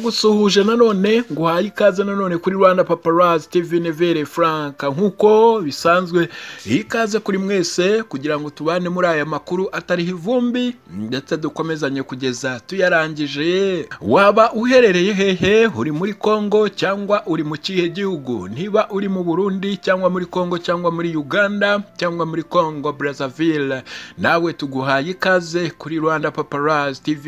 Ndagusuhuje nanone nguhaye ikaze nanone kuri Rwanda Paparazzi TV Nevere Frank nk'uko bisanzwe ikaze kuri mwese kugira ngo tubane muri aya makuru atariho ivumbi ndetse dukomezanye kugeza tuyarangije waba uherereye hehe uri muri Congo cyangwa uri mu kihe gihugu niba uri mu Burundi cyangwa muri Congo cyangwa muri Uganda cyangwa muri Congo Brazzaville nawe tuguhaye ikaze kuri Rwanda Paparazzi TV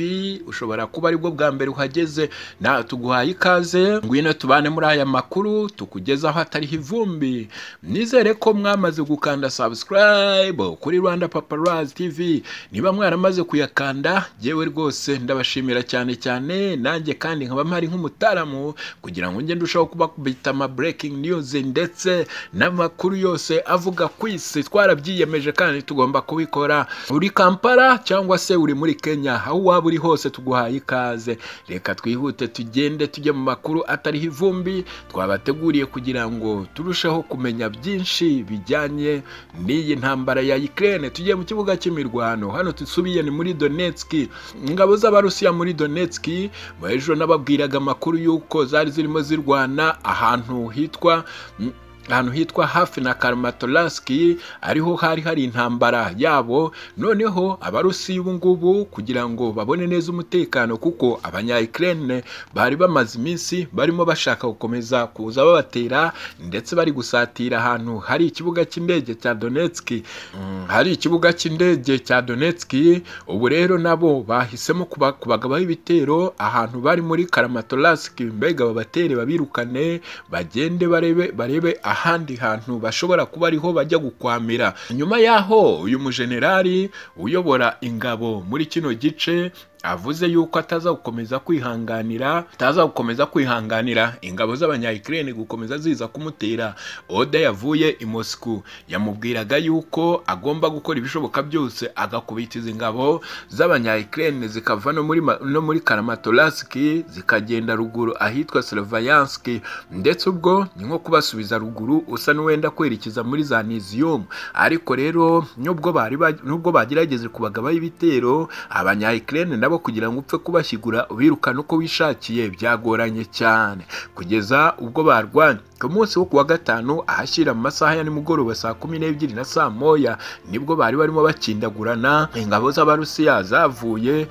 ushobora kuba aribwo bwa mbere uhageze na tuguhaye ikaze ngwino tubane muri aya makuru tukugezaho atariho ivumbi nizere ko mwamaze gukanda subscribe kuri rwanda paparazzi tv niba mwaramaze kuyakanda yewe rwose ndabashimira cyane cyane nanjye kandi nkaba mpari nk'umutaramu kugira ngo ngende ndushaho kubakubita ama breaking news ndetse n'amakuru yose avuga ku isi twarabyiyemeje kandi tugomba kubikora uri kampala cyangwa se uri muri kenya aho waba uri hose tuguhaye ikaze reka twihuse twihute tugende tujye mu makuru atariho ivumbi twabateguriye kugira ngo turusheho kumenya byinshi bijyanye n'iyi ntambara ya Ukraine tugiye mu kibuga cy'imirwano hano dusubiye ni muri Donetsk ingabo z'abarusiya muri Donetsk mu ejo nababwiraga amakuru y'uko zari zirimo zirwana ahantu hitwa ahantu hitwa hafi na Karmatolaski ariho hari hari intambara yabo noneho abarusi ubungubu kugira ngo babone neza umutekano kuko abanyayikirene bari bamaze iminsi barimo bashaka gukomeza kuza babatera ndetse bari gusatira ahantu hari ikibuga cy'indege cya Donetsk hari ikibuga cy'indege cya Donetsk ubu rero nabo bahisemo kubagabaho ibitero ahantu bari muri Karmatolask mbega babatere babirukane bagende barebe barebe ahandi hantu bashobora kuba ariho bajya gukwamira nyuma y'aho uyu mujenerali uyobora ingabo muri kino gice avuze yuko ataza gukomeza kwihanganira ataza gukomeza kwihanganira ingabo z'abanyayikirene gukomeza ziza kumutera oda yavuye i Moscow yamubwiraga yuko agomba gukora ibishoboka byose agakubitiza ingabo z'abanyayikirene zikava no muri no muri Karamatorsk zikagenda ruguru ahitwa Sloviansk ndetse ubwo ni nko kubasubiza ruguru usa n'uwenda kwerekeza muri za Nizium ariko rero nubwo bari nubwo bagerageje kubagabaho ibitero abanyayikirene nabo kugira ngo upfe kubashyigura ubirukane uko wishakiye byagoranye cyane kugeza ubwo barwanye ku munsi wo kuwa gatanu ahashyira mu masaha ya nimugoroba saa kumi n'ebyiri na saa moya nibwo bari barimo bakindagurana ingabo z'abarusiya zavuye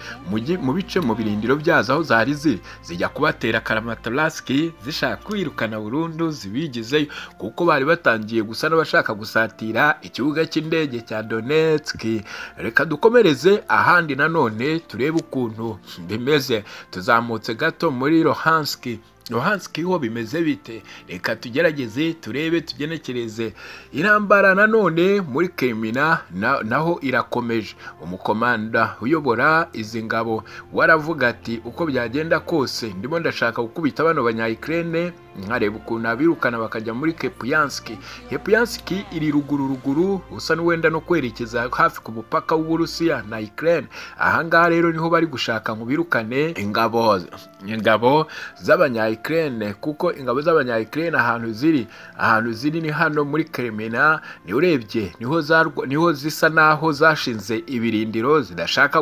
mu bice mu birindiro byazo aho zari ziri zijya kubatera karamatarasiki zishaka kwirukana burundu zibigizeyo kuko bari batangiye gusa n'abashaka gusatira ikibuga cy'indege cya donetski reka dukomereze ahandi nanone turebe ukuntu bimeze tuzamutse gato muri rohanski rohanski ho bimeze bite reka tugerageze turebe tugenekereze intambara nanone muri kemina naho irakomeje umukomanda uyobora izi ngabo waravuga ati uko byagenda kose ndimo ndashaka gukubita bano banyayikirene nkareba ukuntu abirukana bakajya muri kepuyanski kepuyanski iri ruguru ruguru usa n'uwenda no kwerekeza hafi ku mupaka w'uburusiya na ikirene ahangaha rero niho bari gushaka ngo birukane ingabo ingabo z'abanyayikirene Ukraine kuko ingabo z'abanya Ukraine ahantu ziri ahantu ziri ni hano muri Crimea ni urebye niho zarwa niho zisa naho zashinze ibirindiro zidashaka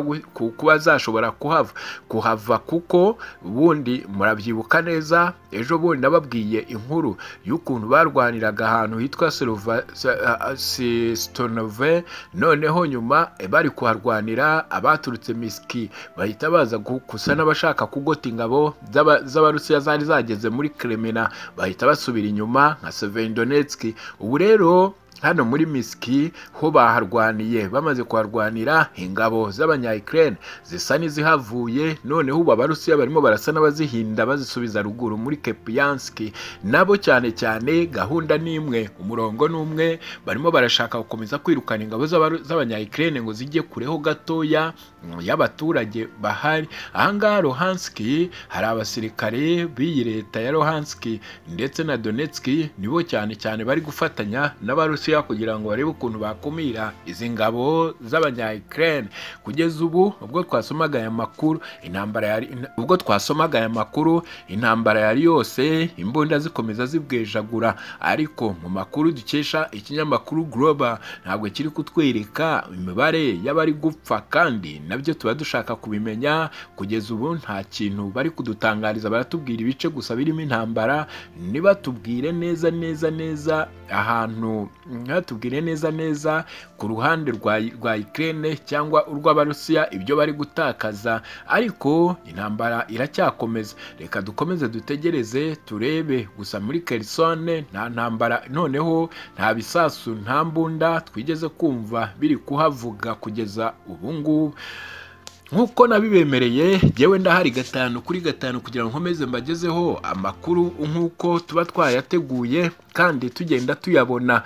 kuba zashobora kuhava kuhava kuko ubundi murabyibuka neza ejo bundi nababwiye inkuru y'ukuntu barwaniraga ahantu hitwa Stonove noneho nyuma bari kuharwanira abaturutse Miski bahita baza gusa n'abashaka kugota ingabo z'abarusiya zari zageze muri Kremena bahita basubira inyuma nka Severodonetsk ubu rero hano muri Miski ho baharwaniye bamaze kuharwanira ingabo z'abanyayikirene zisa n'izihavuye noneho ubu abarusiya barimo barasa n'abazihinda bazisubiza ruguru muri Kepianski nabo cyane cyane gahunda ni imwe umurongo ni umwe barimo barashaka gukomeza kwirukana ingabo z'abanyayikirene ngo zijye kureho gatoya y'abaturage bahari ahangaha Rohanski hari abasirikare b'iyi leta ya Rohanski ndetse na Donetsk nibo cyane cyane bari gufatanya n'abarusiya uburusiya kugira ngo barebe ukuntu bakumira izi ngabo z'abanya ukraine kugeza ubu ubwo twasomaga aya makuru intambara yari ina- ubwo twasomaga aya makuru intambara yari yose imbunda zikomeza zibwejagura ariko mu makuru dukesha ikinyamakuru global ntabwo kiri kutwereka imibare y'abari gupfa kandi nabyo tuba dushaka kubimenya kugeza ubu nta kintu bari kudutangariza baratubwira ibice gusa birimo intambara nibatubwire neza neza neza ahantu ntibatubwire neza neza ku ruhande rwa rwa Ukraine cyangwa urw'abarusiya ibyo bari gutakaza ariko intambara iracyakomeza reka dukomeze dutegereze turebe gusa muri Kherson nta ntambara noneho nta bisasu nta mbunda twigeze kumva biri kuhavuga kugeza ubu ngubu nk'uko nabibemereye yewe ndahari gatanu kuri gatanu kugira ngo nkomeze mbagezeho amakuru nk'uko tuba twayateguye kandi tugenda tuyabona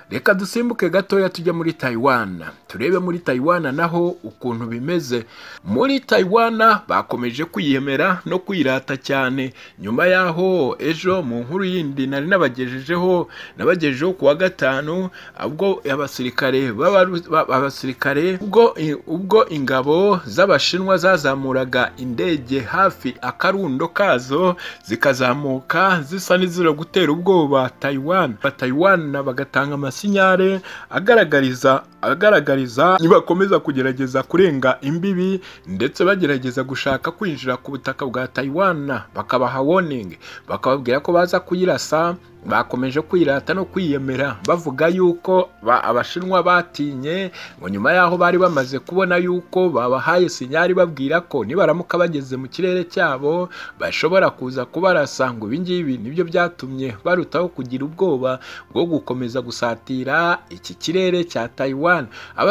reka dusimbuke gatoya tujye muri Taiwan turebe muri Taiwan naho ukuntu bimeze muri Taiwan bakomeje kwiyemera no kwirata cyane nyuma yaho ejo mu nkuru yindi nari nabagejejeho nabagejejeho ku wa gatanu ubwo abasirikare b'abaru- ba- abasirikare ubwo ubwo ingabo z'abashinwa zazamuraga indege hafi akarundo kazo zikazamuka zisa n'izira gutera ubwoba Taiwan Ba- Taiwan bagatanga amasinyare agaragariza agaragariza nibakomeza kugerageza kurenga imbibi ndetse bagerageza gushaka kwinjira ku butaka bwa Taiwan bakabaha warning bakababwira ko baza kuyirasa bakomeje kwirata no kwiyemera bavuga yuko ba- abashinwa batinye ngo nyuma yaho bari bamaze kubona yuko babahaye sinyari babwira ko nibaramuka bageze mu kirere cyabo bashobora kuza kubarasa ngo ibi ngibi nibyo byatumye barutaho kugira ubwoba bwo gukomeza gusatira iki kirere cya Taiwan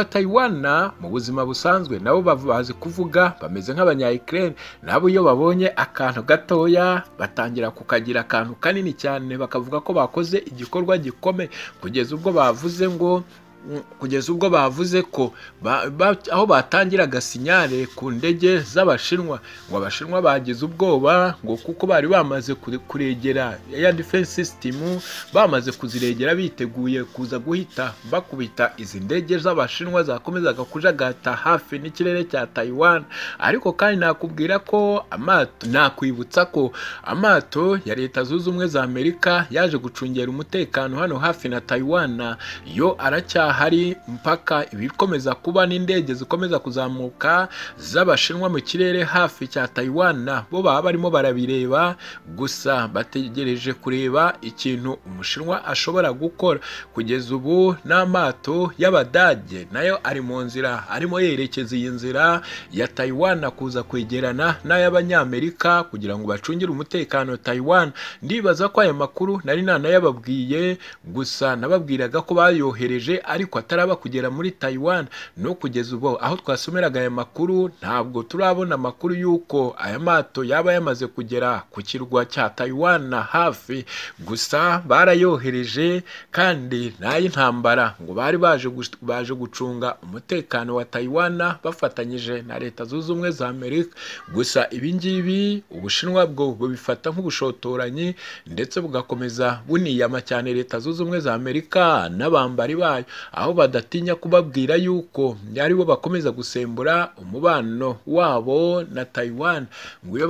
abataiwana mu buzima busanzwe nabo bav- bazi kuvuga bameze nk'abanya Ukraine nabo iyo babonye akantu gatoya batangira kukagira akantu kanini cyane bakavuga ko bakoze igikorwa gikomeye kugeza ubwo bavuze ngo mm, kugeza ubwo bavuze ko ba, ba, aho batangiraga sinyare ku ndege z'abashinwa ngo abashinwa bagize ubwoba ngo kuko bari bamaze kure- kuregera ya defense system bamaze kuziregera biteguye kuza guhita bakubita izi ndege z'abashinwa zakomezaga kujagata hafi n'ikirere cya Taiwan ariko kandi nakubwira ko amato nakwibutsa ko amato ya leta zunze ubumwe za Amerika yaje gucungera umutekano hano hafi na Taiwan yo aracyahari mpaka ibikomeza kuba n'indege zikomeza kuzamuka z'abashinwa mu kirere hafi cya Taiwan bo baba barimo barabireba gusa bategereje kureba ikintu umushinwa ashobora gukora kugeza ubu n'amato y'abadage nayo ari mu nzira arimo yerekeza iyi nzira ya Taiwan kuza kwegerana n'ay'abanyamerika kugira ngo bacungire umutekano Taiwan ndibaza ko aya makuru nari nanayababwiye gusa nababwiraga ko bayohereje ariko ataraba kugera muri Taiwan no kugeza ubu aho twasomeraga aya makuru ntabwo turabona amakuru y'uko aya mato yaba yamaze kugera ku kirwa cya Taiwan hafi gusa barayohereje kandi n'ay'intambara ngo bari baje gus- baje gucunga umutekano wa Taiwan bafatanyije na leta zunze ubumwe za Amerika gusa ibi ngibi ubushinwa bwo bubifata nk'ubushotoranyi ndetse bugakomeza buniyama cyane leta zunze ubumwe za Amerika n'abambari bayo aho badatinya kubabwira yuko aribo bakomeza gusembura umubano wabo na Taiwan ngo iyo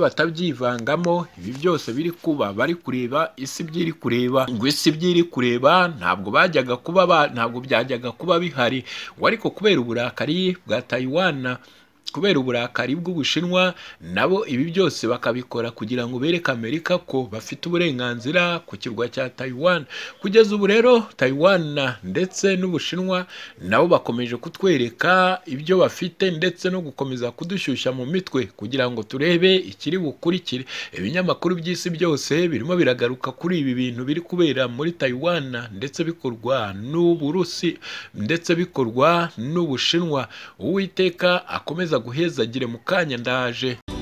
batabyivangamo ibi byose biri kuba bari kureba isi byiri kureba ngo isi byiri kureba ntabwo bajyaga kuba ba- ntabwo byajyaga kuba bihari ngo ariko kubera uburakari bwa Taiwan kubera uburakari bw'ubushinwa nabo ibi byose bakabikora kugira ngo bereke amerika ko bafite uburenganzira ku kirwa cya taiwan kugeza ubu rero taiwan ndetse n'ubushinwa nabo bakomeje kutwereka ibyo bafite ndetse no gukomeza kudushyushya mu mitwe kugira ngo turebe ikiri bukurikire ibinyamakuru by'isi byose birimo biragaruka kuri ibi bintu biri kubera muri taiwan ndetse bikorwa n'uburusi ndetse bikorwa n'ubushinwa uwiteka akomeza guhezagire mu kanya ndaje